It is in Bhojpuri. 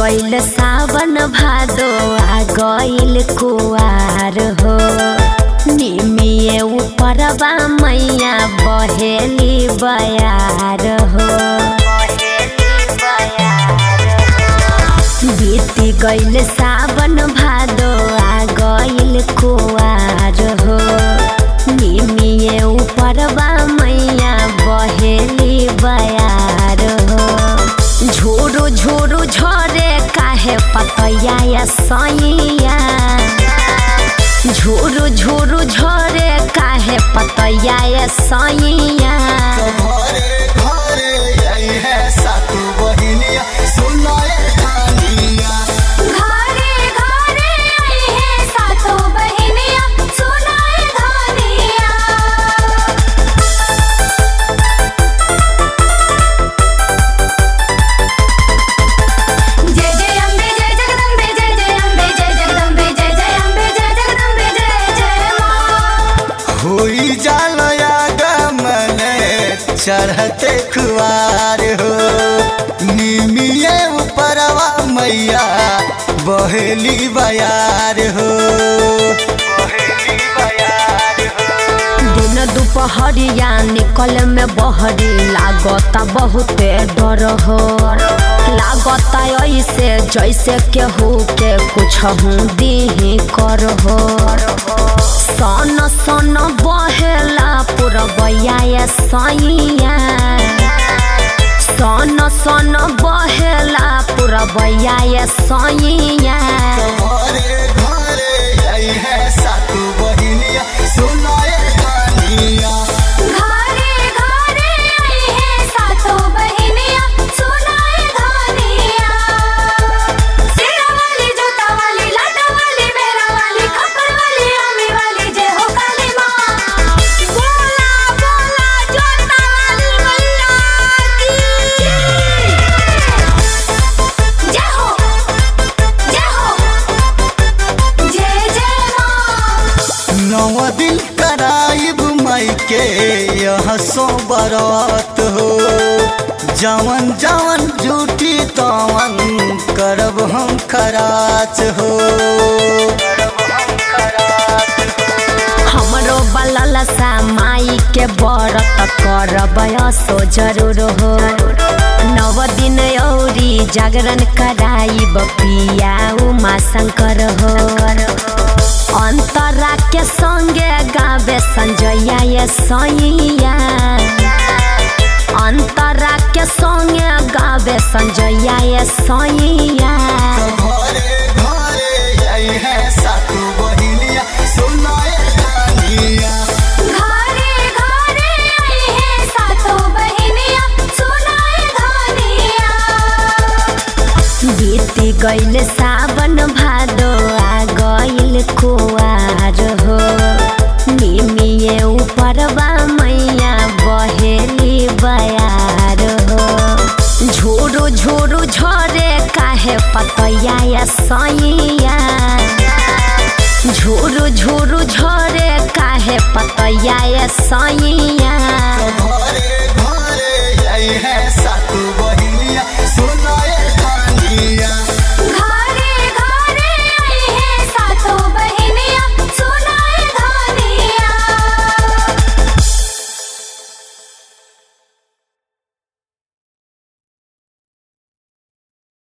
गइल सावन भादो आ गइल कुआर हो निमिए ऊपरवा मैया बहेली बयार हो बीती गइल सावन भादो आ गइल कुआर हो निमिए ऊपरवा मैया बहेली बयार हो झोरू झोरू झरे काहे पतैया या सैया झोरू झोरू झरे काहे पतैया या सैया घरे घरे आई है सातु बहिनिया सुनाए कहानिया घरे घरे आई है सातो बहिनिया सुनाए धनिया जय जय अम्बे जय जगदम्बे जय जय अम्बे जय जगदम्बे जय जय अम्बे जय जगदम्बे जय जय माँ होई जाल आगमने चढ़ते खुआर हो निमिये ऊपरवा मैया बहेली बयार हो बहेली बयार हो दिन दुपहरिया निकल में बहरी लागता बहुते डर हो लागता ऐसे जैसे केहू के कुछ हूँ दीही कर हो सन सन बहेला पुरबैया ये सैया सन सन बहेला पुरबैया ये सैया घरे घरे आई है सातु बहिनिया सुनाए कहानिया घरे घरे आई है सातो बहिनिया सुनाए धनिया सिरा वाली जोता वाली लाटा वाली मेरा वाली खप्पर वाली अम्मी वाली जय हो काली माँ बोला बोला जोता वाली मैया की जय हो जय हो जय जय माँ नौ दिन कराइब माई के यह सो बरात हो जवन जवन झूठी तवन करब हम खराच हो हमरो बलल सा माई के व्रत करब सो जरूर हो नव दिन औरी जागरण कराइब पिया उमा शंकर हो अंतरा के संगे गावे संजया ये सैया अंतरा के संगे गावे संजया ये सैया घरे घरे आई है सातु